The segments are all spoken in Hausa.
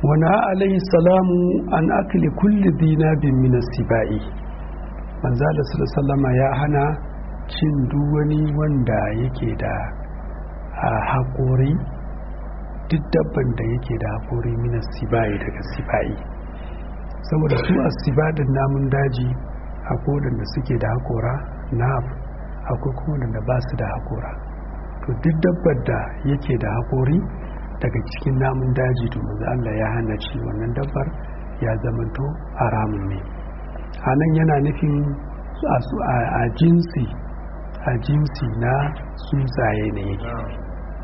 wana alaihi salamu an akli kulli dinabin min sibai manzo Allah sallama ya hana cin duk wani wanda yake da haƙori duk dabban da yake da haƙori min sibai daga sibai saboda su a sibadin namun daji akwai da suke da haƙora na akwai kuma da ba su da haƙora to duk dabbar da yake da haƙori daga cikin namun daji to manzo Allah ya hana ci wannan dabbar ya zamanto haramun ne a nan yana nufin a jinsi a jinsi na tsuntsaye ne yake nufi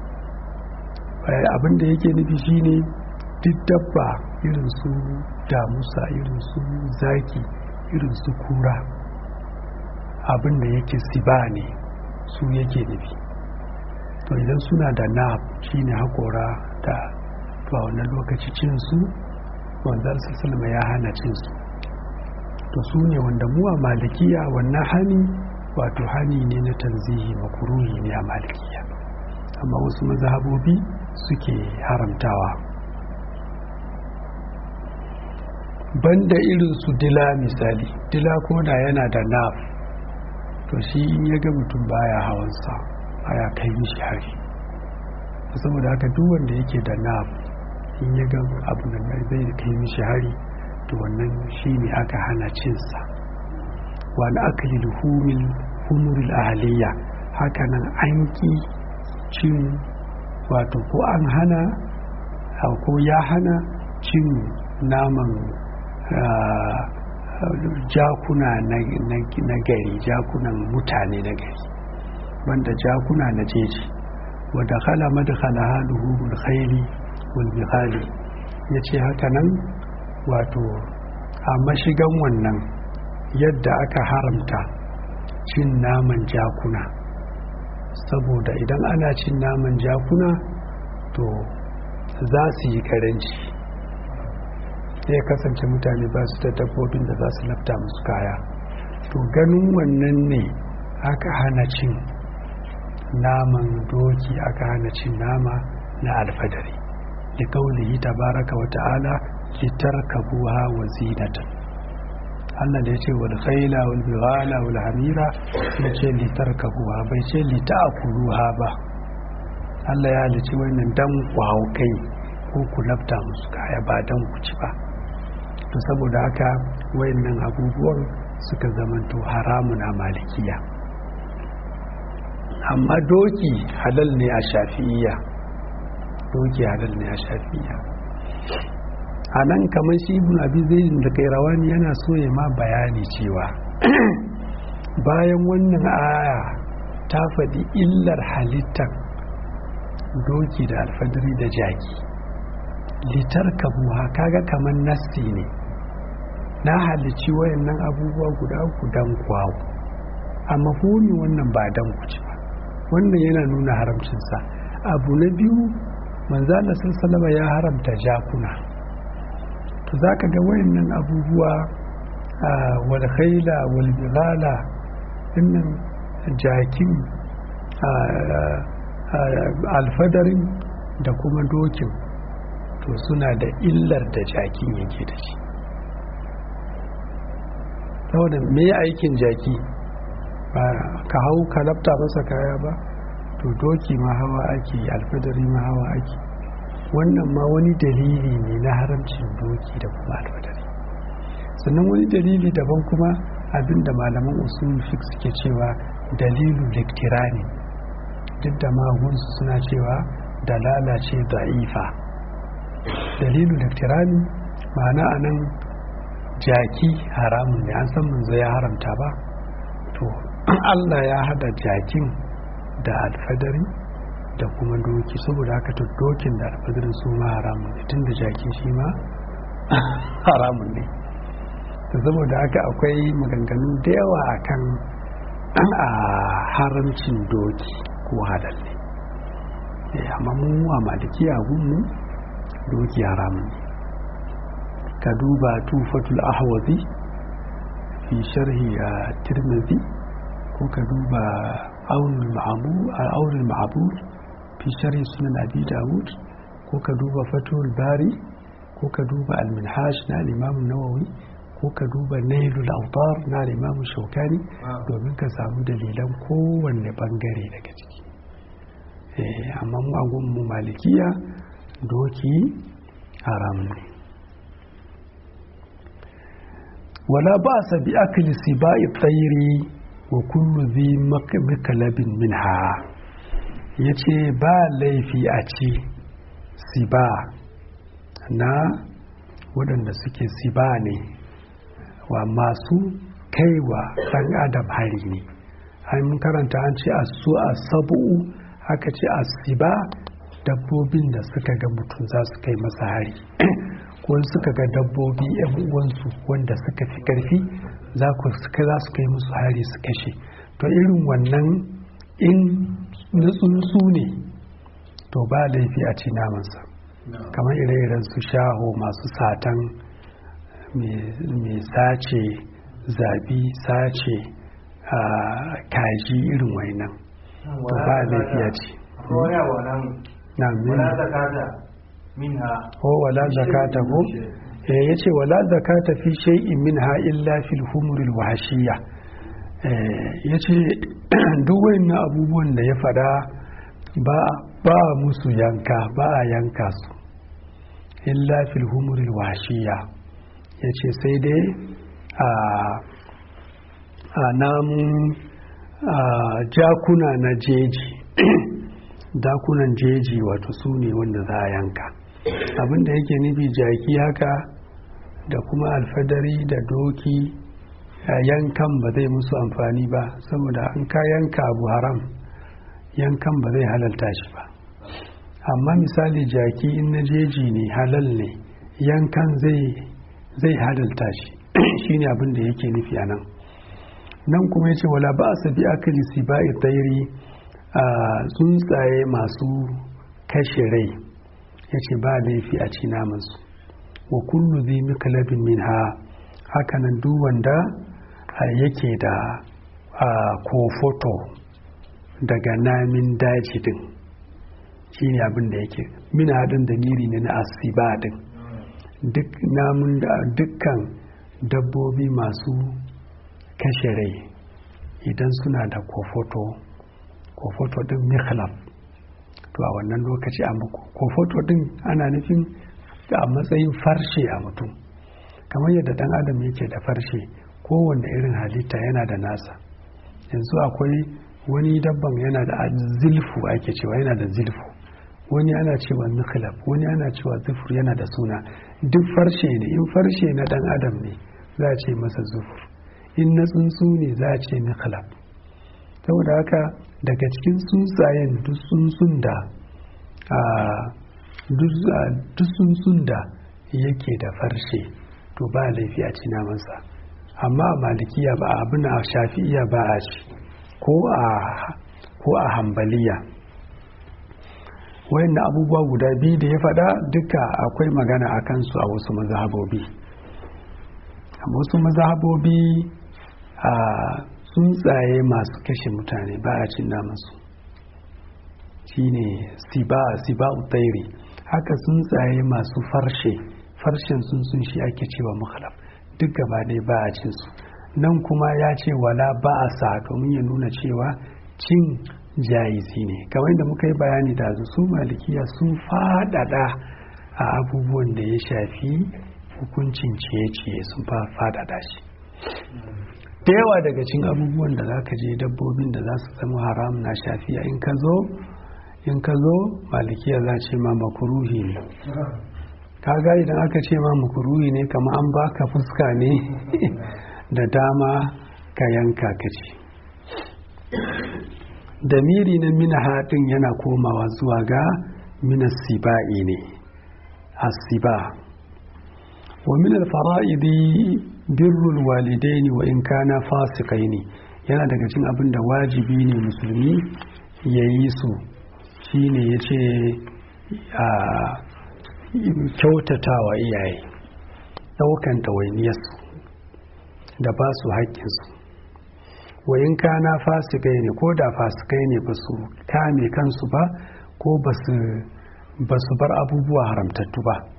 abin da yake nufi shine duk dabba irin su damusa irin su zaki irin su kura abin da yake siba ne su yake nufi to idan suna da nab shine hakora da to a wannan lokaci cinsu wanzar sassalma ya hana cinsu to su ne wanda mu a malikiya wannan hani wato hani ne na tanzihi makuruhi ne a malikiya amma wasu mazhabobi suke haramtawa banda irin su dila misali dila ko da yana da naf to shi in ya ga mutum baya hawansa baya kai mishi hari saboda haka duk wanda yake da naf in ya ga abu da zai kai mishi hari to wannan shi ne aka hana cinsa wani akali luhumin humuril ahaliya hakanan an ki cin wato ko an hana ko ya hana cin naman jakuna na gari jakunan mutane na gari wanda jakuna na jeji wadda khala madkhala haluhu khairi wal bihali yace haka nan wato a mashigan wannan yadda aka haramta cin naman jakuna saboda idan ana cin naman jakuna to za su yi karanci ya kasance mutane ba su da dabbobin da za su lafta musu kaya to ganin wannan ne aka hana cin naman doki aka hana cin nama na alfadari da kaulihi tabaraka wa ta'ala litarkabuha wa zinatan Allah da ya ce wal khayla wal bighala wal hamira ya ce litarkabuha bai ce lita'kuluha ba Allah ya halici wannan dan ku hau kai ko ku lafta musu kaya ba dan ku ci ba to saboda haka wayannan abubuwan suka zamanto haramun a malikiya amma doki halal ne a shafi'iyya doki halal ne a shafi'iyya a nan kamar shi ibn abi zaidin da kairawani yana so ya ma bayani cewa bayan wannan aya ta faɗi illar halittar doki da alfadari da jaki litar kabuwa kaga kamar nasti ne na halicci wayannan abubuwa guda uku dan kwawo a mafuni wannan ba dan kuci ba wannan yana nuna haramcinsa abu na biyu manzo Allah sallallahu ya haramta jakuna to zaka ga wayannan abubuwa wal khayla wal bilala dinnan jakin alfadarin da kuma dokin to suna da illar da jakin yake da shi saboda me aikin jaki ba ka hau ka lafta masa kaya ba to doki ma hawa ake alfadari ma hawa ake wannan ma wani dalili ne na haramcin doki da kuma alfadari sannan wani dalili daban kuma abinda malaman usul fik suke cewa dalilu liktirani duk da magunsu suna cewa dalala ce da'ifa dalilu liktirani ma'ana anan jaki haramun ne an san manzo ya haramta ba to Allah ya hada jakin da alfadari da kuma doki saboda haka to dokin da alfadarin su ma haramun ne tun da jakin shi ma haramun ne saboda haka akwai maganganu da yawa akan a haramcin doki ko halal ne amma mun wa maliki a gunmu doki haramun ne ka duba tufatul ahwazi fi sharhi a tirmidhi ko ka duba aunin ma'abur fi sharhi sunan abi dawud ko ka duba fatul bari ko ka duba alminhaj na limamin nawawi ko ka duba nailul autar na limamin shaukani domin ka samu dalilan kowanne bangare daga ciki amma mu a mu malikiya doki haram ne wala ba sa bi akli sibai tsairi wa kullu zi makalabin minha yace ba laifi a ci siba na waɗanda suke siba ne wa masu kaiwa ɗan adam hari ne an karanta an ce a su a sabu'u aka ce a siba dabbobin da suka ga mutum za su kai masa hari ko suka ga dabbobi yan uwansu wanda suka fi karfi za su kai musu hari su kashe to irin wannan in na tsuntsu ne to ba laifi a ci namansa kamar ire-iren su shaho masu satan mai sace zabi sace kaji irin wainan to ba laifi a ci na minha ko wala zakata ko eh yace wala zakata fi shay'in minha illa fil humuril wahshiyya eh yace duk wayannan abubuwan da ya fada ba ba musu yanka ba a yanka su illa fil humuril wahshiyya yace sai dai a a namun jakuna na jeji dakunan jeji wato su ne wanda za a yanka abinda yake nufi jaki haka da kuma alfadari da doki yankan ba zai musu amfani ba saboda an ka yanka abu haram yankan ba zai halalta shi ba amma misali jaki in na jeji ne halal ne yankan zai halalta shi shine abin da yake nufi a nan nan kuma ya ce wala ba a sabi akali si ba tsairi a tsuntsaye masu kashe rai ya ce ba laifi a ci namansu wa kullu zai mikalabin min ha hakanan duk wanda yake da kofoto daga namin daji din shi ne abin da yake min haɗin da miri ne na asiba din duk namun da dukkan dabbobi masu kashe rai idan suna da kofoto kofoto din mikhlaf to a wannan lokaci a kofoto din ana nufin a matsayin farshe a mutum kamar yadda dan adam yake da farshe kowanne irin halitta yana da nasa yanzu akwai wani dabban yana da zilfu ake cewa yana da zilfu wani ana cewa mikhlaf wani ana cewa zufur yana da suna duk farshe ne in farshe na dan adam ne za a ce masa zufur in na tsuntsu ne za a ce mikhlaf saboda haka daga cikin tsuntsayen duk tsuntsun da duk tsuntsun da yake da farshe to ba laifi a ci namansa amma a malikiya ba abin a shafi'iya ba a ci ko a hambaliya wayannan abubuwa guda biyu da ya faɗa duka akwai magana a kansu a wasu mazhabobi a wasu mazhabobi a tsuntsaye masu kashe mutane ba a cin namansu shine siba siba utairi haka tsuntsaye masu farshe farshen tsuntsun shi ake cewa mukhalaf duk gaba ɗaya ba a cin su nan kuma ya ce wala ba a sa domin ya nuna cewa cin jayizi ne kamar da muka yi bayani da su malikiya sun faɗaɗa a abubuwan da ya shafi hukuncin ciye-ciye sun faɗaɗa shi da yawa daga cin abubuwan da za ka je dabbobin da za su zama haram na shafiya in ka zo in ka zo malikiya za ce ma makuruhi ne kaga idan aka ce ma makuruhi ne kama an baka fuska ne da dama ka yanka ka ce damiri na mina haɗin yana komawa zuwa ga mina siba'i ne asiba wa min alfara'idi birrul walidaini wa in kana fasikai yana daga cin abin da wajibi ne musulmi ya yi su shine ya ce a kyautatawa iyaye ɗaukan ɗawainiyarsu da ba su haƙƙinsu wayin kana fasikai ne ko da fasikai ne ba su kame kansu ba ko ba su bar abubuwa haramtattu ba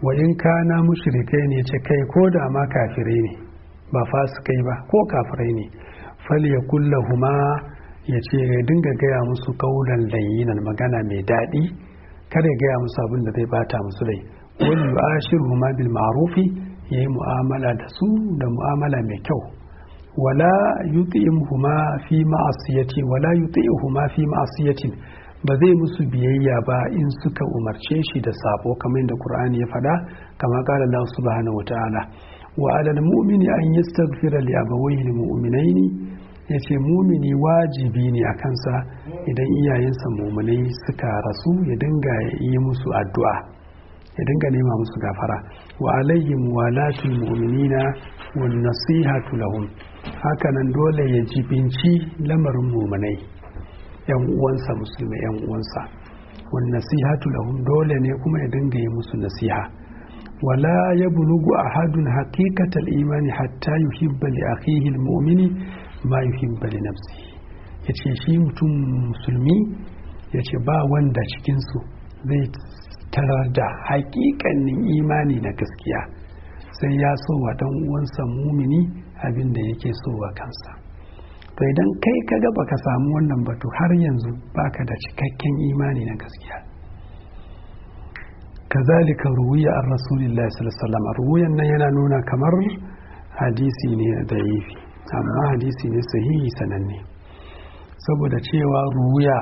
wa in kana mushrikai ne ce kai ko da ma kafirai ne ba fasikai ba ko kafirai ne fal ya kullahuma ya ce ya dinga gaya musu kaulan layyinan magana mai daɗi kada ya gaya musu abin da zai bata musu rai wani yu'ashiruhuma bil ma'rufi yayi mu'amala da su da mu'amala mai kyau wala yuti'uhuma fi ma'asiyati wala yuti'uhuma fi ma'asiyatin ba zai musu biyayya ba in suka umarce shi da sabo kamar yadda Qur'ani ya faɗa kama qala Allah subhanahu wata'ala wa 'alal mu'mini an yastaghfira li abawayhi mu'minaini yace mumini wajibi ne a kansa idan iyayensa mu'minai suka rasu ya dinga yi musu addu'a ya dinga nema musu gafara wa alaihim walatul mu'minina wan nasihatu lahum hakanan dole ya jibinci lamarin mu'minai yan uwansa musulmai yan uwansa wan nasihatu lahum dole ne kuma ya dinga yi musu nasiha wala ya bulugu ahadun haqiqatal imani hatta yuhibba li akhihi almu'mini ma yuhibba li nafsihi yace shi mutum musulmi yace ba wanda cikin su zai tarar da haƙiƙanin imani na gaskiya sai ya so wa dan uwansa mumini abin da yake so wa kansa to idan kai ka ga baka samu wannan batu har yanzu baka da cikakken imani na gaskiya kazalika ruwiya an rasulillahi sallallahu alaihi ruwiyan nan yana nuna kamar hadisi ne da yifi amma hadisi ne sahihi sananne saboda cewa ruwiya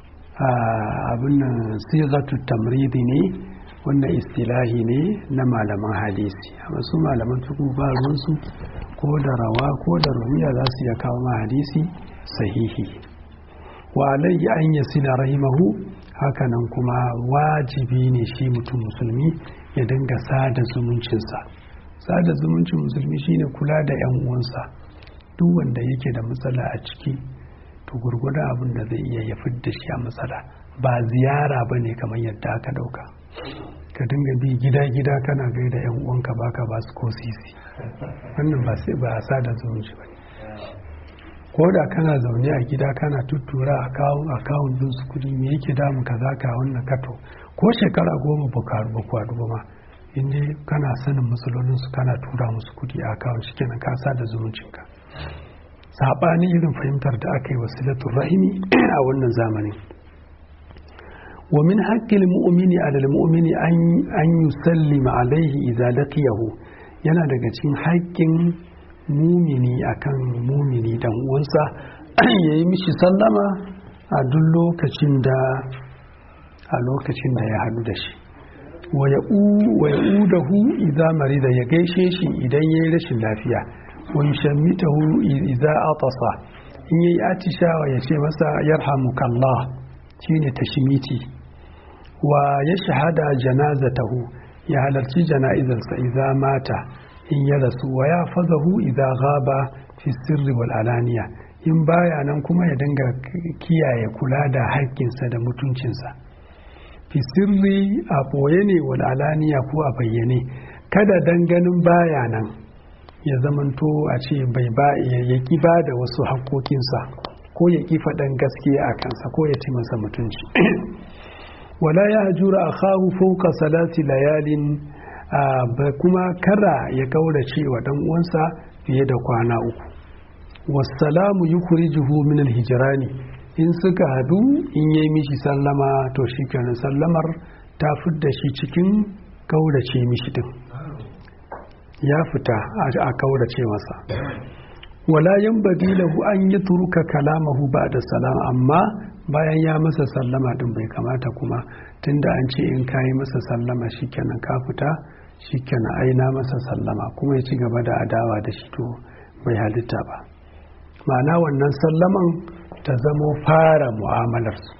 abin nan sigatu tamridi ne wannan istilahi ne na malaman hadisi amma su malaman tuku ba ruwansu ko da rawa ko da ruwiya za su iya kawo ma hadisi sahihi wa alayhi an yasila rahimahu hakanan kuma wajibi ne shi mutum musulmi ya dinga sada zumuncinsa sada zumuncin musulmi shine kula da yan uwansa duk wanda yake da matsala a ciki to gurguda abin da zai iya ya fidda shi a matsala ba ziyara ba ne kamar yadda aka dauka ka dinga bi gida-gida kana gaida yan uwanka baka ba su ko sisi wannan ba sai ba a sada zumunci ba ko da kana zaune a gida kana tuttura a kawun din su kudi me yake damu ka za ka wannan kato ko shekara goma ba kwadu ba ma inda kana sanin matsalolin su kana tura musu kudi a kawun shi kenan ka sada zumuncinka saɓanin irin fahimtar da aka yi wasilatun rahimi a wannan zamanin wa min haƙƙin mu'mini alal mu'mini an yusallima alaihi idza laqiyahu yana daga cikin haƙƙin mumini akan mumini dan uwansa ya yi mishi sallama a duk lokacin da a lokacin da ya haɗu da shi wa ya udahu idza marida ya gaishe shi idan ya yi rashin lafiya wa yushammitahu idza atasa in yayi atishawa ya ce masa yarhamukallah shine tashmiti wa ya shahada janazatahu ya halarci jana'izarsa idza mata in ya rasu wa ya fazahu idza ghaba fi sirri wal alaniya in baya nan kuma ya dinga kiyaye kula da haƙƙinsa da mutuncinsa fi sirri a ɓoye ne wal alaniya ko a bayyane kada danganin baya nan ya zamanto a ce bai ba ya ki ba da wasu haƙƙoƙinsa ko ya ki faɗan gaskiya a kansa ko ya ci masa mutunci wala ya hajura a kawo fauka salati layalin ba kuma kara ya kaurace wa dan uwansa fiye da kwana uku wassalamu yukhrijuhu min alhijrani in suka hadu in yayi mishi sallama to shikenan sallamar ta fidda shi cikin kaurace mishi din ya fita a kaurace masa wala yanbaghi lahu an yatruka kalamahu ba'da salam amma bayan ya masa sallama din bai kamata kuma tunda an ce in kayi masa sallama shikenan ka fita shikenan aina masa sallama kuma ya ci gaba da adawa da shi to bai halitta ba ma'ana wannan sallaman ta zamo fara mu'amalarsu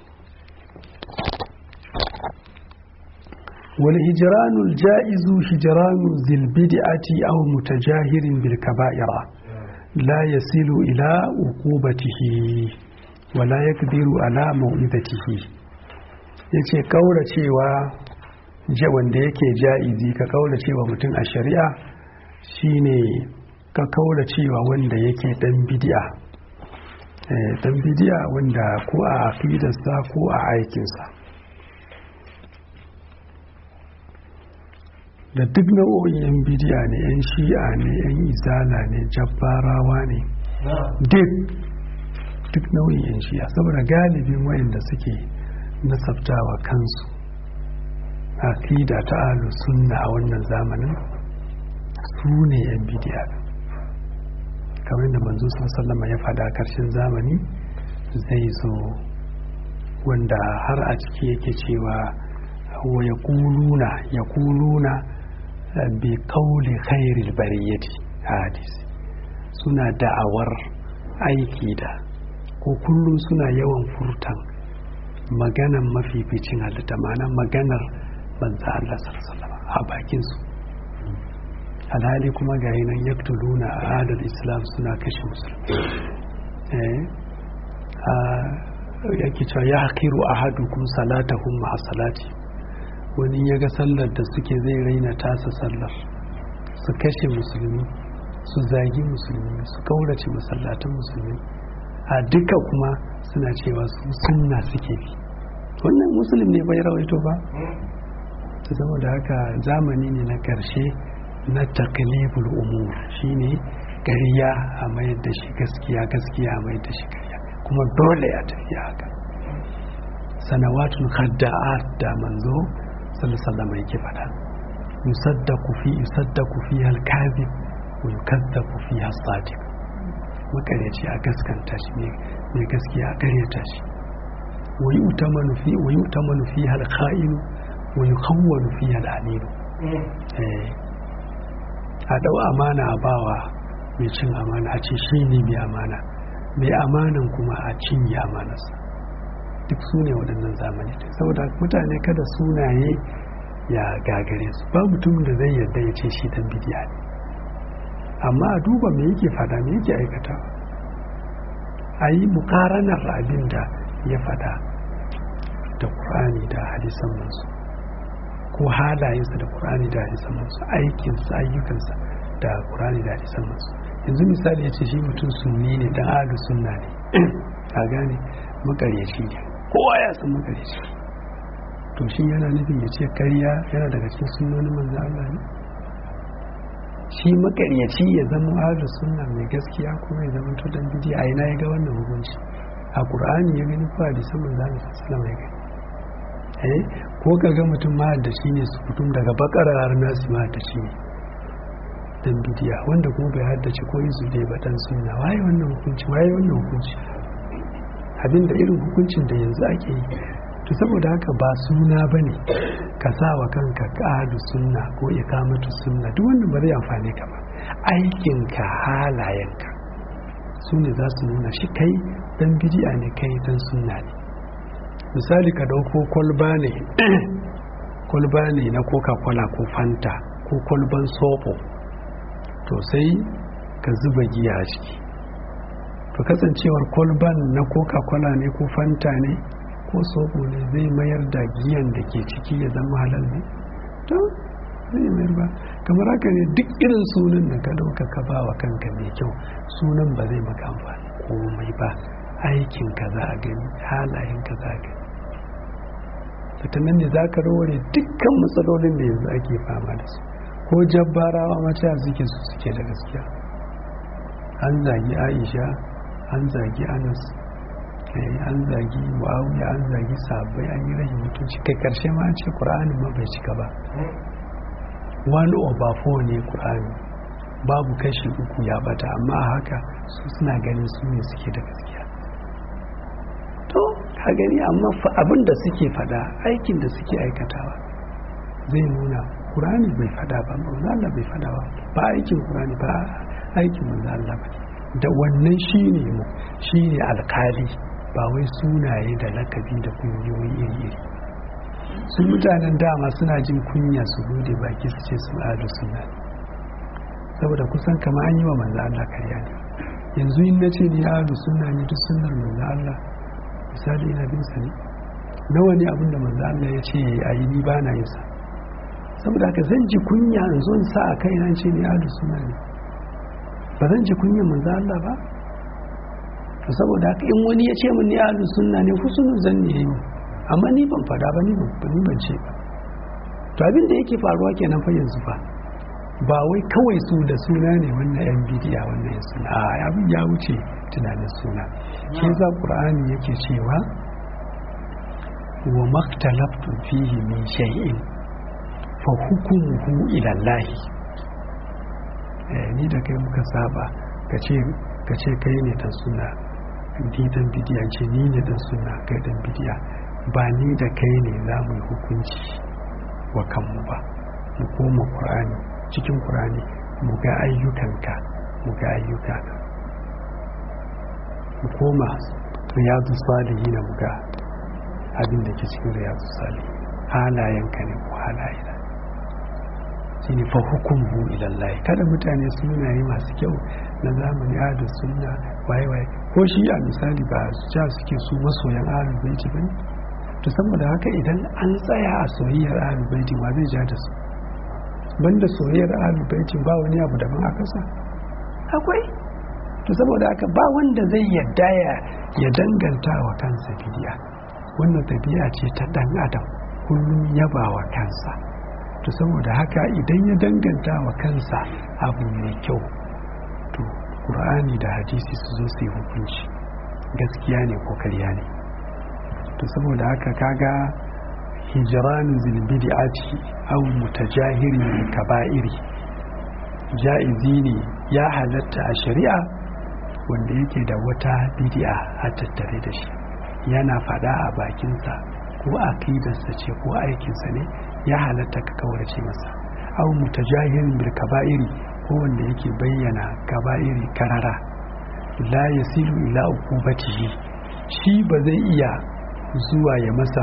wal hijranul ja'izu hijranu zil bid'ati aw mutajahirin bil kaba'ira la yasilu ila uqubatihi wa la yakdiru ala mau'izatihi yace kauracewa wanda yake ja'izi ka kauracewa mutum a shari'a shine ka kauracewa wanda yake dan bid'a dan bid'a wanda ko a aqidarsa ko a aikinsa da duk nau'o'in yan bidiya ne yan shi'a ne yan izala ne jabbarawa ne duk duk nau'in yan shi'a saboda galibin wayanda suke nasabtawa kansu aqida ta ahlus sunna a wannan zamanin su ne yan bidiya kamar da manzo sallama ya faɗa karshen zamani zai zo wanda har a ciki yake cewa wa ya kuluna ya kuluna bi kauli khairil bariyati hadis suna da'awar aiki da ko kullum suna yawan furtan maganan mafificin halitta ma'ana maganar banza Allah sallallahu a bakin su alhali kuma ga nan yaktuluna a adal islam suna kashe musulmi yake cewa ya hakiru a hadukun salatahun ma'a salati wani ya ga sallar da suke zai raina tasa sallar su kashe musulmi su zagi musulmi su kaurace masallatan musulmi a duka kuma suna cewa su sunna suke bi wannan musulmi ne bai rawaito ba ta saboda haka zamani ne na karshe na takliful umur shine ƙarya a mayar da shi gaskiya gaskiya a mayar da shi ƙarya kuma dole ya tafi haka sanawatun khadda'at da manzo sallallahu yake fada yusaddaku fi yusaddaku fi al-kadhib wa yukaddabu fi as-sadiq makaryaci a gaskanta shi mai gaskiya a karyata shi wa yu'tamanu fi wa yu'tamanu fi al-kha'in wa yukhawwanu fi al-amin a dau amana a bawa mai cin amana a ce shi ne mai amana mai amanan kuma a cinye amanarsa duk su ne waɗannan zamani saboda mutane kada sunaye ya gagare su ba mutum da zai yarda ya ce shi dan bidiya ne amma a duba me yake fada me yake aikata a yi mukaranar abin da ya fada da ƙur'ani da hadisan mansu ko halayensa da ƙur'ani da hadisan mansu aikinsa ayyukansa da ƙur'ani da hadisan mansu yanzu misali ya ce shi mutum sunni ne dan ahlu sunna ne a gane makaryaci ne kowa ya san makaryaci to shi yana nufin ya ce karya yana daga cikin sunnonin manzo Allah ne shi makaryaci ya zama ahlu sunna mai gaskiya kuma ya zama to dan bidi a ina ya ga wannan hukunci a qur'ani ya gani ko hadisan manzo Allah sallallahu alaihi ya gani eh ko kaga mutum ma da shi ne su fitum daga bakara har nasi ma da shi ne dan bidiya wanda kuma bai haddace ko izu dai ba dan sunna waye wannan hukunci waye wannan hukunci abinda irin hukuncin da yanzu ake yi to saboda haka ba suna bane ka sa wa kanka ƙadu sunna ko ikamatu sunna duk wannan ba zai amfane ka ba aikinka halayenka su ne za su nuna shi kai dan bidiya ne kai dan sunna ne misali ka dauko kwalba ne kwalba ne na coca-cola ko fanta ko kwalban soɓo to sai ka zuba giya a ciki to kasancewar kwalban na coca-cola ne ko fanta ne ko soɓo ne zai mayar da giyan da ke ciki ya zama halal ne to zai mayar ba kamar haka ne duk irin sunan da ka dauka ka ba wa kanka mai kyau sunan ba zai maka amfani komai ba aikin ka za a gani halayen ka za a gani ta nan ne za ka raware dukkan matsalolin da yanzu ake fama da su ko jabbarawa mace suke su suke da gaskiya an zagi aisha an zagi anas an zagi muawiya an zagi sabai an yi rashin mutunci kai karshe ma an ce qur'ani ma bai cika ba one over four ne qur'ani babu kashi uku ya bata amma a haka su suna ganin su ne suke da gaskiya to ka gani amma abin da suke fada aikin da suke aikatawa zai nuna Qur'ani bai fada ba manzo Allah bai fada ba ba aikin Qur'ani ba aikin manzo Allah ba da wannan shine mu shine alkali ba wai sunaye da lakabi da kungiyoyi iri iri su mutanen dama suna jin kunya su bude baki su ce su adu sunna saboda kusan kama an yi wa manzo Allah karya ne yanzu in nace ni adu sunna ne duk sunnar manzo Allah misali ina bin sa ne nawa ne abinda manzo Allah ya ce ayi ni ba na yin sa saboda haka zan ji kunya in zo in sa a kai nan ce ni ahlus sunna ne ba zan ji kunya manzo Allah ba to saboda haka in wani ya ce min ni ahlus sunna ne husnul zanni yayi amma ni ban fada ba ni ban ni ban ce ba to abin da yake faruwa kenan fa yanzu fa ba wai kawai su da suna ne wannan yan bidiya wannan ya suna a abin ya wuce tunanin suna shi za qur'ani yake cewa wa maktalaftu fihi min shay'in fa hukumuhu ila Allah ni da kai muka saba kace kace kai ne dan suna ni dan bidiya ce ni ne dan suna kai dan bidiya ba ni da kai ne za mu yi hukunci wa kanmu ba mu koma qur'ani cikin qur'ani mu ga ayyukanka mu ga ayyuka mu koma riyadu salihin mu ga abin da ke cikin riyadu salihin halayenka ne ko halayena shi ne fa hukumu ilallahi kada mutane sunaye masu kyau na zamani adu sunna waye waye ko shi a misali ba su ja suke su masoyan ahlul baiti bane to saboda haka idan an tsaya a soyayyar ahlul baiti wa zai ja da su banda soyayyar ahlul baiti ba wani abu daban a kasa akwai to saboda haka ba wanda zai yadda ya ya danganta wa kansa bidiya wannan tabi'a ce ta dan adam kullum yaba wa kansa to saboda haka idan ya danganta wa kansa abu mai kyau to qur'ani da hadisi su zo su yi hukunci gaskiya ne ko karya ne to saboda haka kaga hijranu zil bid'ati aw mutajahiri kaba'iri ja'izi ne ya halatta a shari'a wanda yake da wata bid'a a tattare da shi yana fada a bakinsa ko aqidarsa ce ko aikinsa ne ya halatta ka kaurace masa aw mutajahirin bil kaba'iri ko wanda yake bayyana kaba'iri karara la yasilu ila uqubatihi shi ba zai iya zuwa ya masa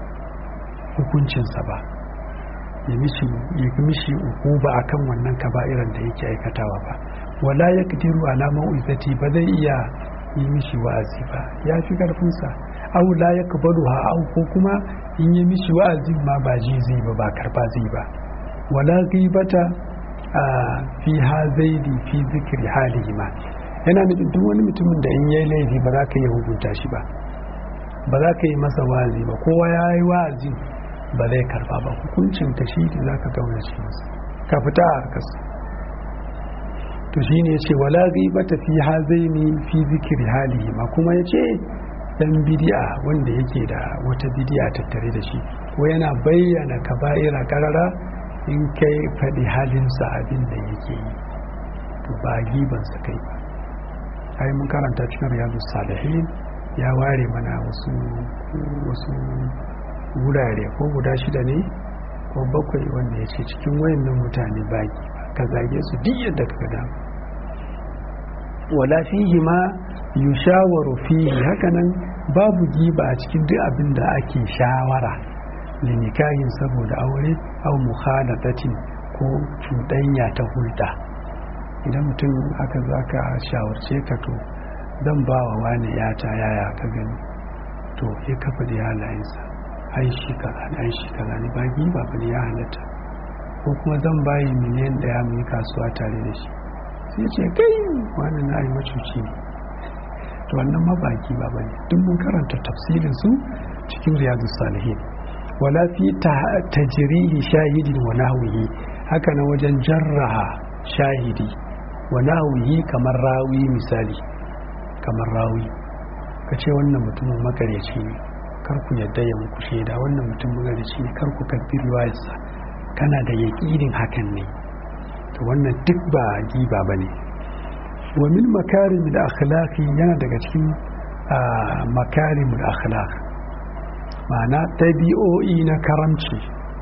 hukuncinsa ba ya mishi ya mishi uquba akan wannan kaba'iran da yake aikatawa ba wala yaqdiru ala mau'izati ba zai iya yi mishi wa'azi ba ya fi karfinsa aw la yaqbaluha aw ko kuma in yi mishi wa'azi ma ba ji zai ba ba karba zai ba wala ghibata a fi hazaidi fi zikri halihi ma yana nufin duk wani mutumin da in yayi laifi ba za ka yi hukunta shi ba ba za ka yi masa wa'azi ba kowa ya yi wa'azi ba zai karba ba hukuncin ta shi za ka gaunace masa ka fita a harkarsa to shi ne ya ce wala ghibata fi hazaini fi zikri halihi ma kuma ya ce dan bidi'a wanda yake da wata bidi'a tattare da shi ko yana bayyana kaba'ira karara in kai faɗi halinsa abin da yake yi to ba gibansa kai ba ai mun karanta cikin riyadu salihin ya ware mana wasu wasu wurare ko guda shida ne ko bakwai wanda ya ce cikin wayannan mutane baki ka zage su duk yadda ka gada wala fihi ma yushawaru fihi hakanan babu giba a cikin duk abin da ake shawara linikahin saboda aure au mukhalatatin ko cuɗanya ta hulɗa idan mutum aka zo aka shawarce ka to zan ba wa wani ya ta yaya ka gani to ya kafa da halayensa ai shi kaza ne ai shi kaza ne ba giba ba ne ya halatta ko kuma zan bayi miliyan ɗaya mu yi kasuwa tare da shi sai ce kai wani na yi macuci ne to wannan mabaki ba bane duk mun karanta tafsirin su cikin riyadu salihin wala fi tajrihi shahidin wa nahwihi haka na wajen jarraha shahidi wa nahwihi kamar rawi misali kamar rawi kace wannan mutumin makaryaci ne kar ku yadda ya muku shaida wannan mutum makaryaci ne kar ku kabbi riwayarsa kana da yaƙinin hakan ne to wannan duk ba giba bane wa min makarimul akhlaqi yana daga cikin makarimul akhlaq ma'ana tabi'o'i na karamci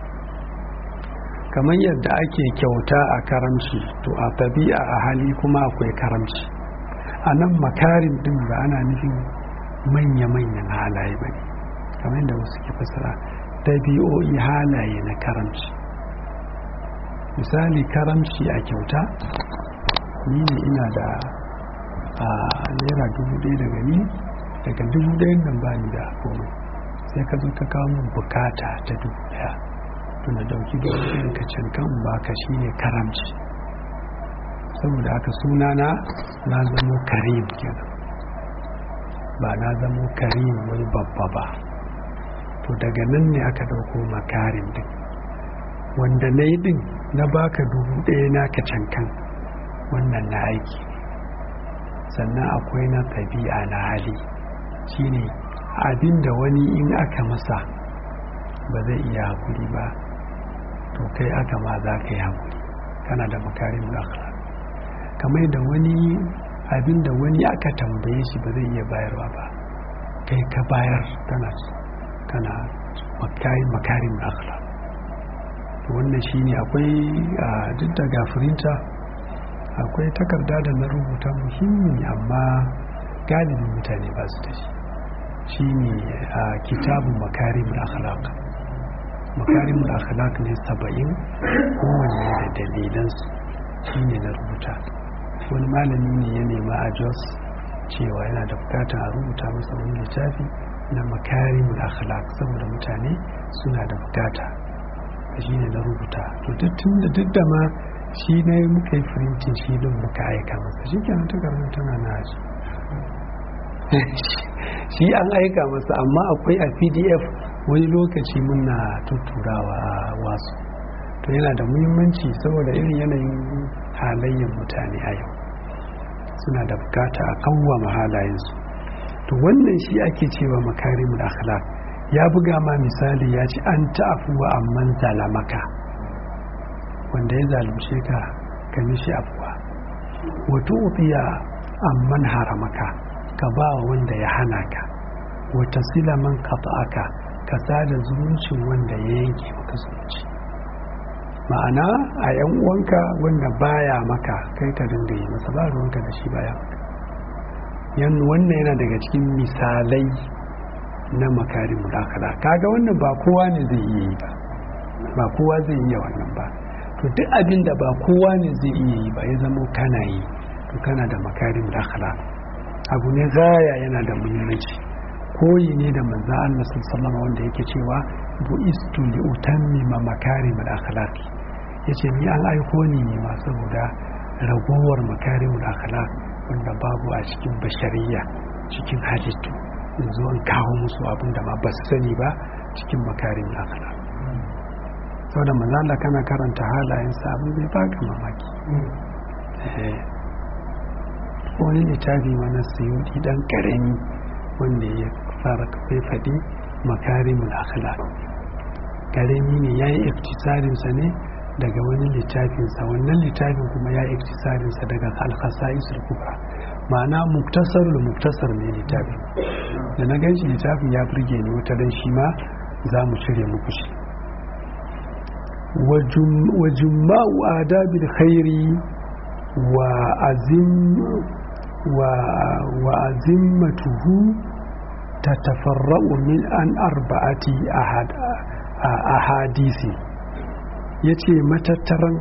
kamar yadda ake kyauta a karamci to a tabi'a a hali kuma akwai karamci a nan makarim din ba ana nufin manya-manyan halaye ba ne kamar yadda wasu ke fasara tabi'o'i halaye na karamci misali karamci a kyauta ni ne ina da a naira dubu ɗaya daga ni daga dubu ɗayan nan ba ni da komai sai ka zo ka kawo min bukata ta dubu ɗaya to na dauki dubu ɗayan ka can kan ba ka shi ne karamci saboda haka suna na na zamo karim kenan ba na zamo karim wani babba ba to daga nan ne aka dauko makarim din wanda na yi din na baka dubu ɗaya na ka cankan wannan na aiki sannan akwai na ɗabi'a na hali shine abin da wani in aka masa ba zai iya hakuri ba to kai aka ma za ka yi hakuri kana da makarin akhlaq kamar da wani abin da wani aka tambaye shi ba zai iya bayarwa ba kai ka bayar kana kana makarin makarin akhlaq wannan shine akwai duk da gafirinta akwai takarda da na rubuta muhimmi amma galibin mutane ba su da shi shine a kitabun makarimul akhlaq makarimul akhlaq ne saba'in kowanne da dalilansu shine na rubuta wani malami ne ya nema a jos cewa yana da bukatar a rubuta masa wani littafi na makarimul akhlaq saboda mutane suna da bukata shi ne na rubuta to duk duk da ma shi ne muka yi firintin shi din muka aika masa shi kenan takardar tana na shi shi an aika masa amma akwai a pdf wani lokaci muna tutturawa a wasu to yana da muhimmanci saboda irin yanayin halayyar mutane a yau suna da bukata a kawwama halayensu to wannan shi ake cewa makarimul akhlaq ya buga ma misali ya ce an ta'afuwa amman zalamaka wanda ya zalunce ka ka mishi afuwa wato ufiya amman haramaka ka ba wa wanda ya hana ka wata silaman aka ka sada zumuncin wanda ya yanke maka zumunci ma'ana a yan uwanka wanda baya maka kai ka dinga yi masa ba ruwanka da shi baya maka yan wannan yana daga cikin misalai na makarimul akhlaq kaga wannan ba kowa ne zai iya yi ba ba kowa zai iya wannan ba to duk abin da ba kowa ne zai iya yi ba ya zama kana yi to kana da makarimul akhlaq abu ne gaya yana da muhimmanci koyi ne da manzo Allah sallallahu wanda yake cewa bu'istu li utammima makarimul akhlaq yace ni an aiko ni ne ma saboda ragowar makarimul akhlaq wanda babu a cikin bashariya cikin halittu in zo in kawo musu abin da ma ba su sani ba cikin makarin akhlaq saboda manzala kana karanta halayensa abin zai baka mamaki wani littafi mana sayudi dan karami wanda ya fara kafai faɗi makarimul akhlaq karami ne ya yi iktisarinsa ne daga wani littafinsa wannan littafin kuma ya yi iktisarinsa daga alkhasaisul kubra ma'ana muktasar da muktasar ne littafin da na gan shi littafin ya burge ni wata dan shi ma za mu cire muku shi wa jumma'u adabil khairi wa azim wa wa azimmatuhu tatafarra'u min an arba'ati ahad ahadisi yace matattaran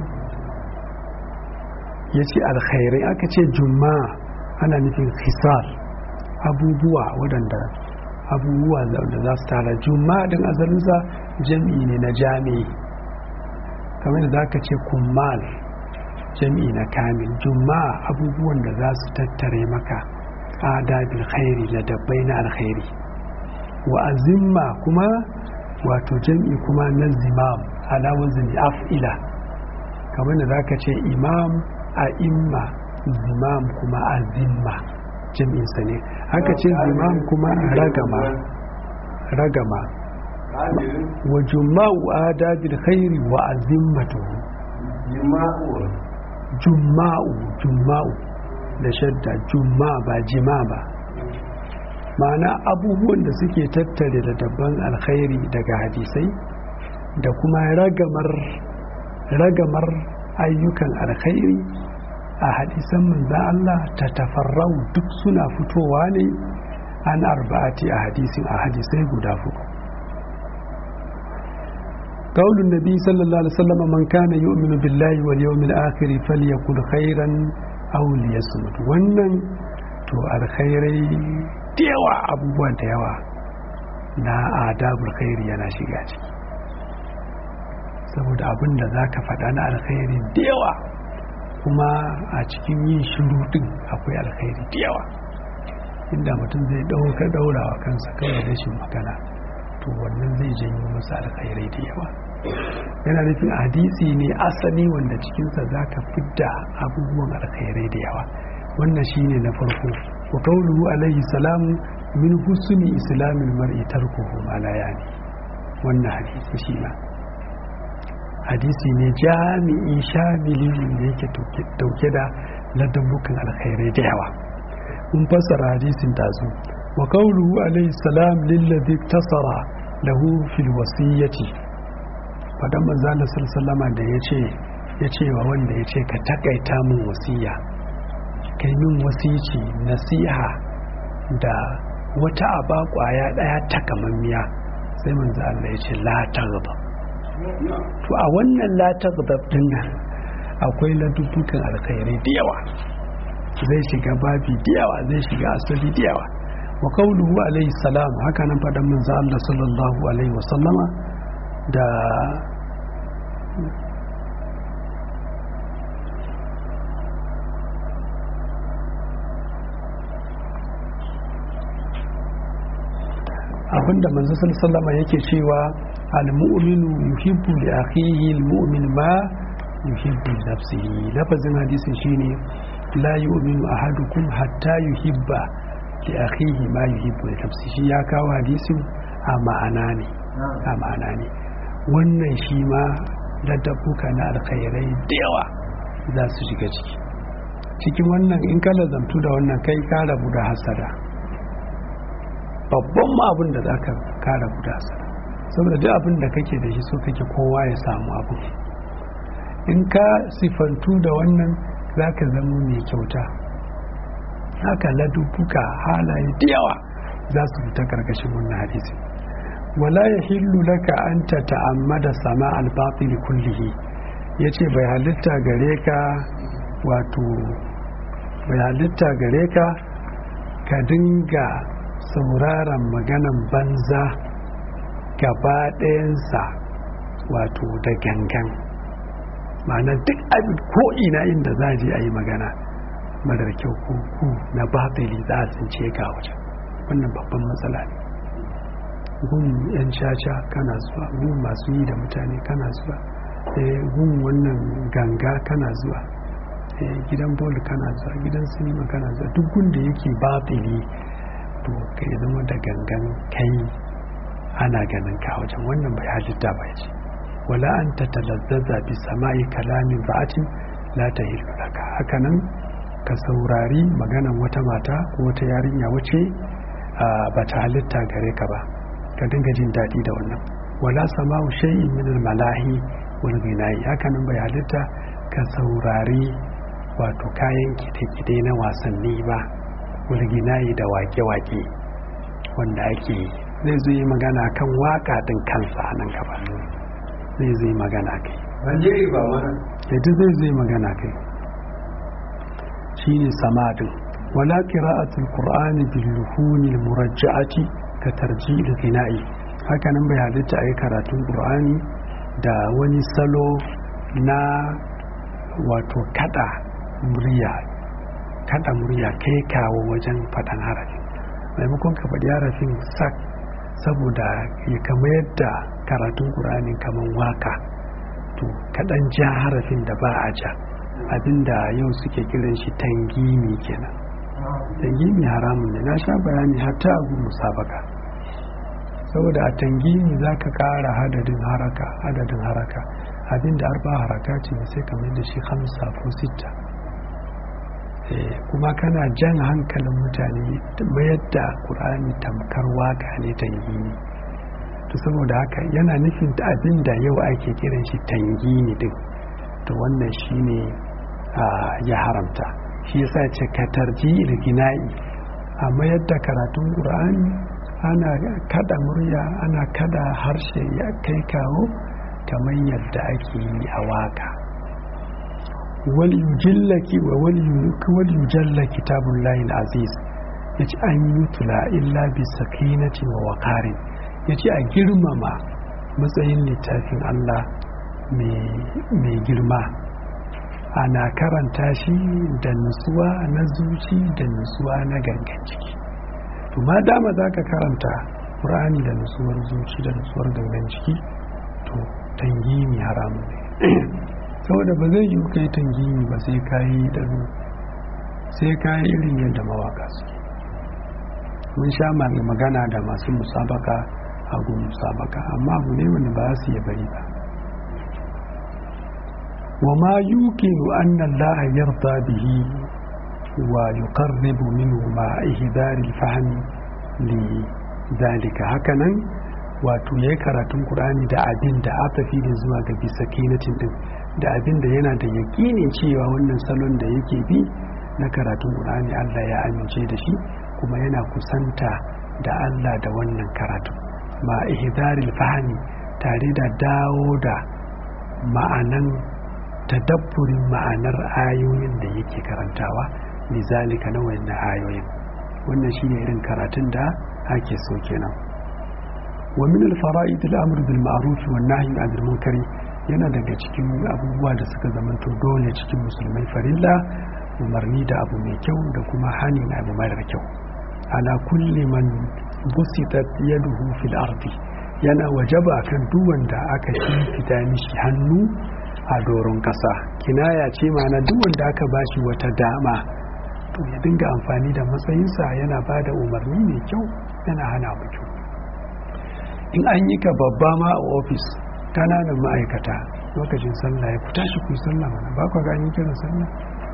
yace alkhairai aka ce juma'a ana nufin hisar abubuwa waɗanda abubuwa da za su tara juma'a din asalinsa jam'i ne na jami'i kamar da za ka ce kummal jam'i na kamil juma'a abubuwan da za su tattare maka adabil khairi da dabbai na alkhairi wa azimma kuma wato jam'i kuma na zimam ala wazni af'ila kamar da za ka ce imam a imma zimam kuma azimma jam'insa ne haka ce zimam kuma ragama ragama wa juma'u adabil khairi wa azimmatuhu juma'u juma'u da shadda juma'a ba jima ba ma'ana abubuwan da suke tattare da dabban alkhairi daga hadisai da kuma ragamar ragamar ayyukan alkhairi a hadisan manzan Allah ta tafarrau duk suna fitowa ne an arba'ati a hadisin a hadisai guda fuku قول النبي صلى الله عليه وسلم من كان يؤمن بالله واليوم الآخر فليقل خيرا أو ليصمت wannan to alkhairai da yawa abubuwan da yawa na adabul khairi yana shiga ciki saboda abin da za ka faɗa na alkhairi da yawa kuma a cikin yin shiru din akwai alkhairi da yawa inda mutum zai ɗauka ɗaurawa kansa kawai rashin magana to wannan zai janyo masa alkhairai da yawa yana nufin hadisi ne asali wanda cikinsa za ka fidda abubuwan alkhairai da yawa wannan shine na farko wa qawluhu alaihi salam min husni islamil mar'i tarkuhu ma la yani wannan hadisi shi ma hadisi ne jami'i shamili da yake dauke da ladabbukan alkhairai da yawa mun fassara hadisin tazo wa qawluhu alaihi salam lillazi tasara lahu fil wasiyyati fadan manzo Allah sallallahu da yace yace wa wanda yace ka takaita mun wasiya kai min wasici nasiha da wata aba kwaya daya takamammiya sai manzo Allah yace la taghdab to a wannan la taghdab din nan akwai ladubbukan alkhairai da yawa zai shiga babi da yawa zai shiga asali da yawa wa qawluhu alayhi salam haka nan fadan manzo Allah sallallahu alaihi wa sallama da abinda manzo sallallahu yake cewa al-mu'minu yuhibbu li akhihi al-mu'min ma yuhibbu li nafsihi lafazin hadisin shine la yu'minu ahadukum hatta yuhibba li akhihi ma yuhibbu li nafsihi ya kawo hadisin a ma'ana ne a ma'ana ne wannan shi ma ladabbuka na alkhairai da yawa za su shiga ciki cikin wannan in ka lazamtu da wannan kai ka rabu da hasada babban ma abin da za ka ka rabu da hasada saboda duk abin da kake da shi so kake kowa ya samu abu in ka sifantu da wannan za ka zama mai kyauta haka ladubbuka halaye da yawa za su fita karkashin wannan hadisi wala ya hillu laka an ta ta'ammada sama albatil kullihi ya ce bai halitta gare ka wato bai halitta gare ka ka dinga sauraron maganan banza gaba ɗayansa wato da gangan ma'ana duk abin ko'ina inda za je a yi magana marar kyau ko ku na batili za a tsince ka wajen wannan babban matsala ne gun yan caca kana zuwa gun masu yi da mutane kana zuwa gun wannan ganga kana zuwa gidan bol kana zuwa gidan sinima kana zuwa duk gun da yake batili to ka zama da gangan kai ana ganin ka wajen wannan bai halitta ba ce wala an ta talazzaza bi sama'i kalamin ba'atin la ta laka haka nan ka saurari maganan wata mata ko wata yarinya wace ba ta halitta gare ka ba ka dinga jin daɗi da wannan wala sama'u shay'in min malahi wal ghina'i haka nan bai halitta ka saurari wato kayan kide-kide na wasanni ba wal ghina'i da wake-wake wanda ake zai zo yi magana kan waka din kansa a nan gaba zai zai magana kai Najeri ba mana yadda zai zai magana kai shine samadin wala qira'atul qur'ani bil luhuni al murajja'ati ka tarjil ghina'i haka nan bai halitta ayi karatun qur'ani da wani salo na wato kada murya kada murya kai kawo wajen faɗan harafi maimakon ka faɗi harafin sak saboda ya kama yadda karatun ƙur'ani kamar waka to kaɗan ja harafin da ba a ja abinda yau suke kiran shi tangimi kenan tangimi haramun ne na sha bayani hatta abu musabaka saboda a tangimi za ka ƙara hadadin haraka adadin haraka abinda arba haraka ce sai kamar da shi hamsa ko sita kuma kana jan hankalin mutane mayar da ƙur'ani tamkar waka ne tangini to saboda haka yana nufin da abin da yau ake kiran shi tangini din to wannan shi ne ya haramta shi yasa ce ka tarji ilgina'i a mayar da karatun ƙur'ani ana kada murya ana kada harshe ya kai kawo kamar yadda ake yi a waka waliyujallaki wa waliyujalla kitabun layin aziz ya ce an yi tula illa bi sakinati wa wakarin ya ce a girmama matsayin littafin Allah mai girma ana karanta shi da nutsuwa na zuci da nutsuwa na gangan ciki to ma dama za ka karanta ƙur'ani da nutsuwar zuci da nutsuwar gangan ciki to tangimi haramun ne saboda ba zai yi kai tangimi ba sai ka yi ɗaru sai ka yi irin yadda mawaka suke mun sha magana da masu musabaka a gun musabaka amma abu ne wanda ba su yi bari ba wa ma yuqinu anna Allah yarda bihi wa yuqarribu minhu ma ihdar al-fahm li zalika hakanan wato yayi karatun Qur'ani da abin da aka fi da zuwa ga bisa kinatin din da abin da yana da yakinin cewa wannan salon da yake bi na karatun Qur'ani Allah ya amince da shi kuma yana kusanta da Allah da wannan karatu ma ihdaril fahmi tare da dawo da ma'anan tadabburin ma'anar ayoyin da yake karantawa lizalika na wannan ayoyin wannan shine irin karatun da ake so kenan wa min al-fara'id al-amr bil ma'ruf wa nahy 'anil munkari yana daga cikin abubuwa da suka zamanto dole cikin musulmai farilla umarni da abu mai kyau da kuma hani na abu marar kyau ala kulli man busitat yaduhu fil ardi yana wajaba kan duk wanda aka fita mishi hannu a doron kasa kinaya ce mana duk wanda aka bashi wata dama to ya dinga amfani da matsayinsa yana ba da umarni mai kyau yana hana mu kyau in an yi ka babba ma a ofis kananan ma'aikata lokacin sallah ya fita shi ku yi sallah mana ba ku gani kiran sallah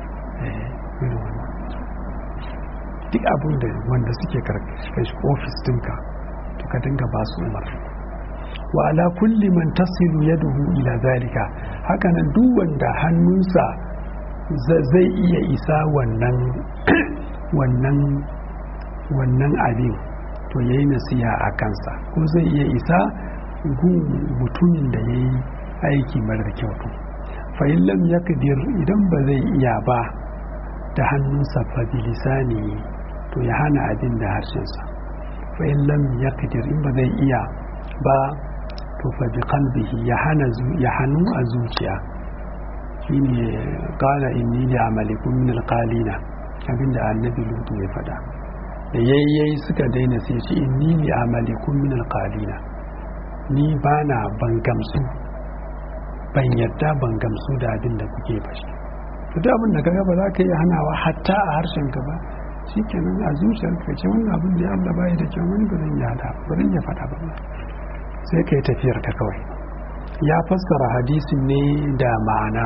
duk abin da wanda suke karkashin ofis dinka to ka dinga ba su umar wa ala kulli man tasilu yaduhu ila zalika hakanan duk wanda hannunsa zai iya isa wannan wannan wannan abin to yayi nasiha a kansa ko zai iya isa gun mutumin da yayi aiki marar kyau fa in lam yakdir idan ba zai iya ba da hannunsa fa bilisani to ya hana abin da harshensa fa in lam yaqdir in ba zai iya ba to fa bi qalbihi ya hana ya hanu a zuciya shine qala inni li amalikum min alqalina abinda annabi lutu ya fada da yayyayi suka daina sai ce inni li amalikum min alqalina ni bana ban gamsu ban yadda ban gamsu da abin da kuke bashi to da abin da kaga ba za ka yi hanawa hatta a harshen ka ba shikenan a zuciyar ka ce wannan abin da ya Allah bai da kyau wani ba zan yada ba zan ya faɗa ba sai ka yi tafiyar ka kawai ya fassara hadisin ne da ma'ana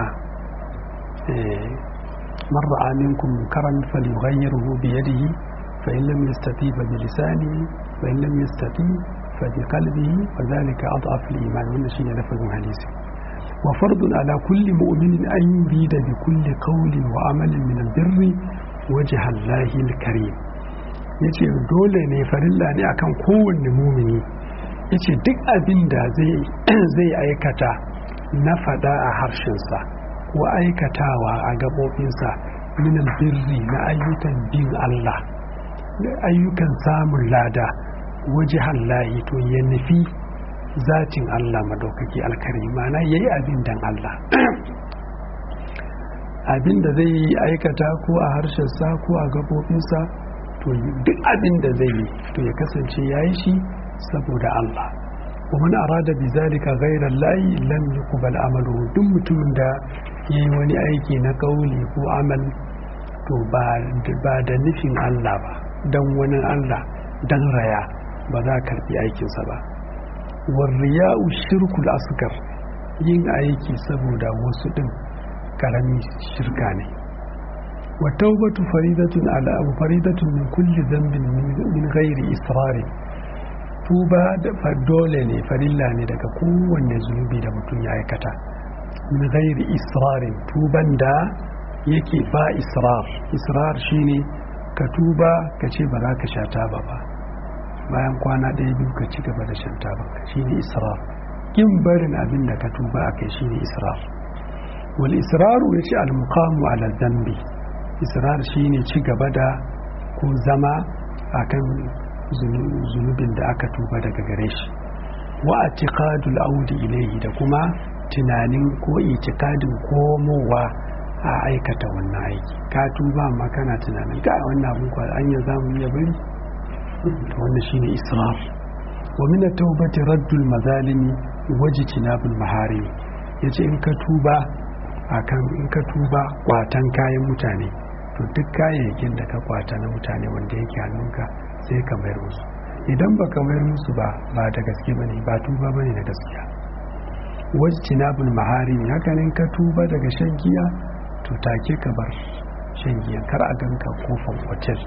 man ra'a minkum karan falyughayyirhu bi yadihi fa in lam yastati fa bi lisanihi fa in lam yastati fa bi qalbihi fa dhalika adhaf al-iman wannan shine lafazin hadisi وفرض على كل مؤمن أن يريد بكل قول وعمل من البر وجه الله الكريم yace dole ne farilla ne akan kowanne mumini yace duk abin da zai aikata na fada a harshensa ko aikatawa a gabobinsa minal birri na ayyukan bin Allah ayyukan samun lada waje hallahi to ya nufi zatin Allah madaukaki alkari mana ya yi abin dan Allah abin da zai aikata ko a harshensa ko a gabobinsa to duk abin da zai yi to ya kasance ya yi shi saboda Allah ومن أراد بذلك غير الله لم يقبل عمله duk mutumin da ya yi wani aiki na kauli ko amal to ba da nufin Allah ba don wani Allah don raya ba za a karbi aikinsa ba warriya'u shirkul asgar yin aiki saboda wasu din karami shirka ne wa taubatu faridatun ala abu faridatun min kulli dhanbin min ghairi israri tuba da dole ne farilla ne daga kowanne zunubi da mutum ya aikata min ghairi israrin tuban da yake ba israr israr shine ka tuba ka ce ba za ka sha taba ba bayan kwana ɗaya biyu ka ci gaba da shan tabanka shine israr kin barin abin da ka tuba a kai shine israr wal israru ya ce almuqamu ala dhanbi israr shine ci gaba da ko zama akan zunubin da aka tuba daga gare shi wa atiqadul audi ilayhi da kuma tunanin ko itikadin komowa a aikata wannan aiki ka tuba amma kana tunanin ga wannan abin kwa an ya zamu iya bari wannan shine israr wa min at-taubati raddul mazalimi wajtinabul maharimi yace in ka tuba akan in ka tuba kwatan kayan mutane to duk kayayyakin da ka kwata na mutane wanda yake hannunka sai ka mayar musu idan ba ka mayar musu ba ba da gaske ba ne ba tuba ba ne da gaskiya wajtinabul maharimi haka ne ka tuba daga shan giya to take ka bar shan giya kar a ganka kofar hotel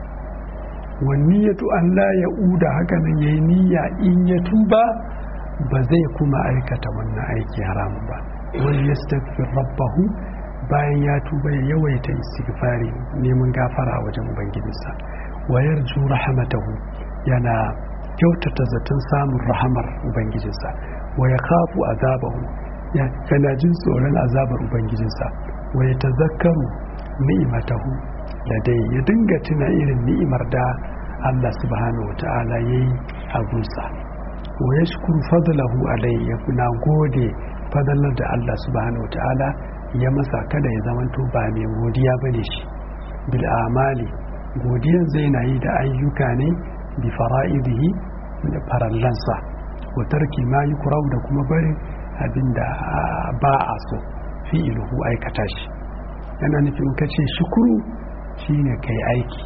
wanniyatu an la ya uda haka nan yayi niyya in ya tuba ba zai kuma aikata wannan aiki haramun ba wani yastaghfir rabbahu bayan ya tuba ya yawaita istighfari neman gafara a wajen ubangijinsa wa yarju rahmatahu yana kyautata zaton samun rahamar ubangijinsa wa ya kafu azabahu yana jin tsoron azabar ubangijinsa wa ya tazakkaru ni'imatahu ladai ya dinga tuna irin ni'imar da Allah subhanahu wa ta'ala ya yi a gunsa wa ya shukuru fadlahu alai ya na gode fadalar da Allah subhanahu wa ta'ala ya masa kada ya zamanto ba mai godiya ba ne shi bil amali godiyan zai na yi da ayyuka ne bi fara'idihi da farallansa wa tarki ma yukrau da kuma barin abinda ba a so fi'iluhu aikata shi yana nufin kace shukuru shine kai aiki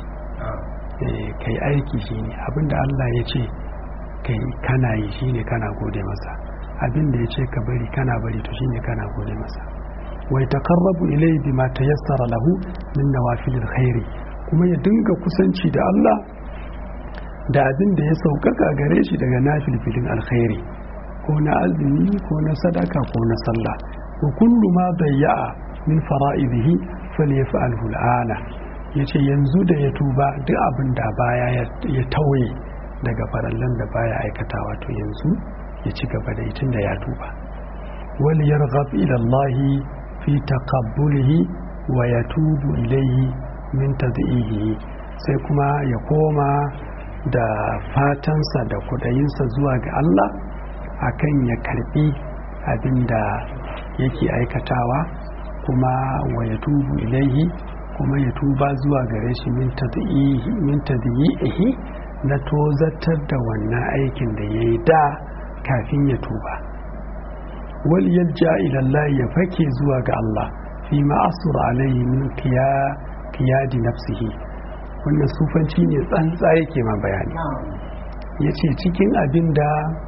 kai aiki shine abinda Allah ya ce kai kana yi shine kana gode masa abinda ya ce ka bari kana bari to shine kana gode masa wa yataqarrabu ilayhi bima tayassara lahu min nawafilil khairi kuma ya dinga kusanci da Allah da abin da ya saukaka gare shi daga nafilfilin alkhairi ko na azumi ko na sadaka ko na sallah wa kullu ma dayya'a min fara'idihi falyaf'alhu al'ana yace yanzu da ya tuba duk abin da baya ya tauye daga farallan da baya aikatawa to yanzu ya ci gaba da itin da ya tuba wal yarghab ila Allah fi taqabbulihi wa yatubu ilayhi min tad'ihi sai kuma ya koma da fatansa da kudayinsa zuwa ga Allah akan ya karbi abin da yake aikatawa kuma wa ya tubu ilaihi kuma ya tuba zuwa gare shi min tadyi'ihi na tozatar da wannan aikin da ya yi da kafin ya tuba wal yalja ila Allah ya fake zuwa ga Allah fi ma asura alaihi min qiyadi nafsihi wannan sufanci ne tsantsa yake ma bayani ya ce cikin abin da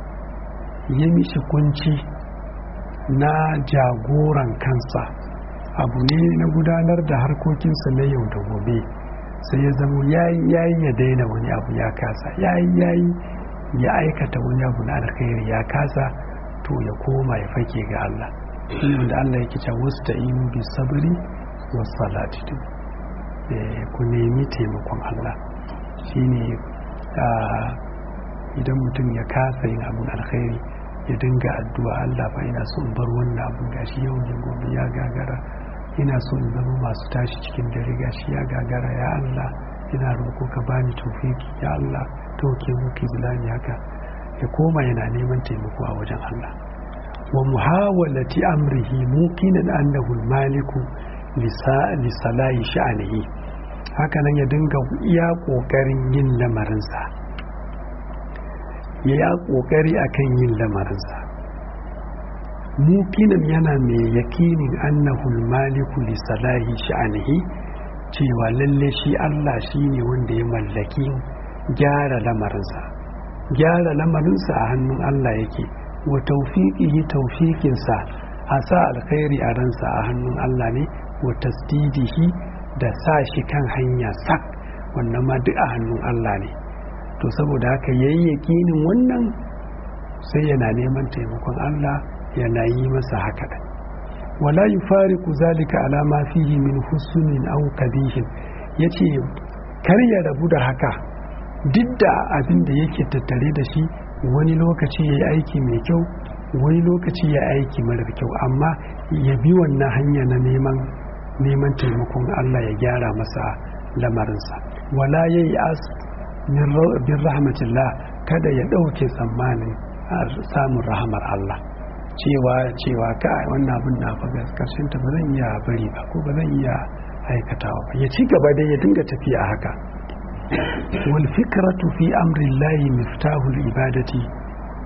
ya mishi kunci na jagoran kansa abu ne na gudanar da harkokinsa na yau da gobe sai ya zama yayi yayi ya daina wani abu ya kasa yayi yayi ya aikata wani abu na alkhairi ya kasa to ya koma ya fake ga Allah da Allah yake cewa wasta'inu bis sabri was salati ku nemi taimakon Allah shine idan mutum ya kasa yin abin alkhairi ya dinga addu'a Allah ba ina so in bar wannan abin gashi yau ne gobe ya gagara ina so in zama masu tashi cikin dare gashi ya gagara ya Allah ina roƙo ka bani tawfiki ya Allah tauke muke zulani haka ya koma yana neman taimako a wajen Allah wa muhawalati amrihi muqinan annahu al-maliku li salahi sha'anihi haka nan ya dinga iya kokarin yin lamarinsa ya ya kokari akan yin lamarinsa mukinan yana mai yakinin annahu maliku li salahi sha'anihi cewa lalle shi Allah shine wanda ya mallaki gyara lamarinsa gyara lamarinsa a hannun Allah yake wa tawfiqihi tawfiqinsa a sa alkhairi a ransa a hannun Allah ne wa tasdidihi da sa shi kan hanya sak wannan ma duk a hannun Allah ne to saboda haka yayi yakinin wannan sai yana neman taimakon Allah yana yi masa haka da wala yufariqu zalika ala ma fihi min husnin aw kabihin yace kar ya rabu da haka duk da abin da yake tattare da shi wani lokaci yayi aiki mai kyau wani lokaci ya aiki marar kyau amma ya bi wannan hanya na neman neman taimakon Allah ya gyara masa lamarinsa wala yayi as bin rahmatillah kada ya ɗauke tsammanin samun rahamar Allah cewa cewa ka wannan abin na fa karshen ta ba zan iya bari ba ko ba zan iya aikatawa ba ya ci gaba dai ya dinga tafiya haka wal fikratu fi amri llahi miftahul ibadati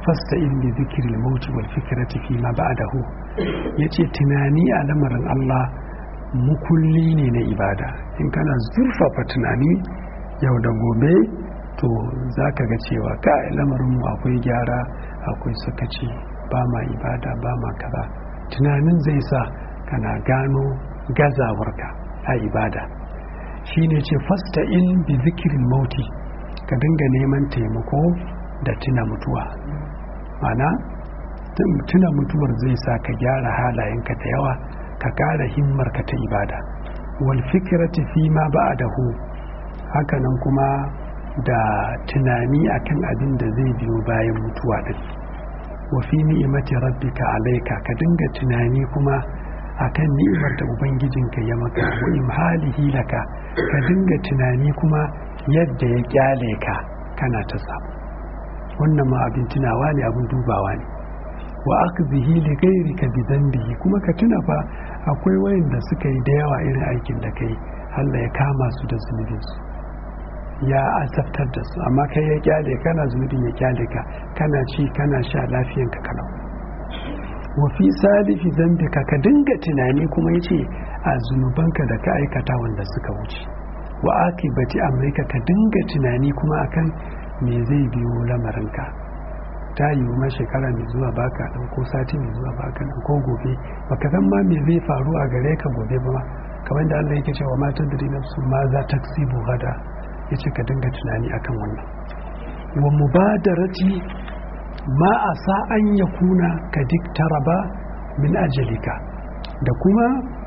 fasta in bi zikirin mauti wal fikrati fi ma ba'dahu yace tunani a lamarin Allah mukulli ne na ibada in kana zurfafa tunani yau da gobe to za ka ga cewa ka lamarinmu akwai gyara akwai sakaci ba ma ibada ba ma kaza tunanin zai sa kana gano gazawarka a ibada shi ne ce fasta in bi zikirin mauti ka dinga neman taimako da tuna mutuwa mana tuna mutuwar zai sa ka gyara halayenka da yawa ka ƙara himmarka ta ibada wal fikirati fi ma ba'dahu hakanan kuma da tunani akan abin da zai biyo bayan mutuwa din wa fi ni'imati rabbika alayka ka dinga tunani kuma akan ni'imar da ubangijinka ya maka wa imhalihi laka ka dinga tunani kuma yadda ya kyale ka kana ta samu wannan ma abin tunawa ne abin dubawa ne wa akzihi li ghayrika bi dhanbihi kuma ka tuna fa akwai wayanda suka yi da yawa irin aikin da kai Allah ya kama su da zunubinsu ya azabtar da su amma kai ya kyale kana zunubin ya kyale ka kana ci kana sha lafiyanka kalau wa fi salifi zambika ka dinga tunani kuma yace a zunubanka da ka aikata wanda suka wuce wa akibati amrika ka dinga tunani kuma akan me zai biyo lamarinka ta yiwu ma shekara mai zuwa baka dan ko sati mai zuwa baka dan ko gobe baka san ma me zai faru a gare ka gobe ba kamar da Allah yake cewa matan da nafsu ma za ta gada ya ce ka dinga tunani akan wannan wa mubadarati ma a sa'an ya kuna ka diktaraba min ajalika da kuma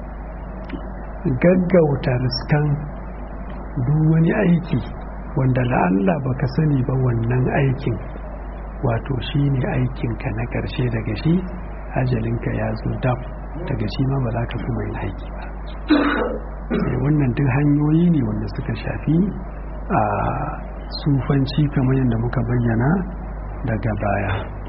gaggauta riskan duk wani aiki wanda la'alla baka sani ba wannan aikin wato shi ne aikinka na ƙarshe daga shi ajalinka ya zo dab daga shi ma ba za ka kuma yin aiki ba wannan duk hanyoyi ne wanda suka shafi a sufanci kamar yadda muka bayyana daga baya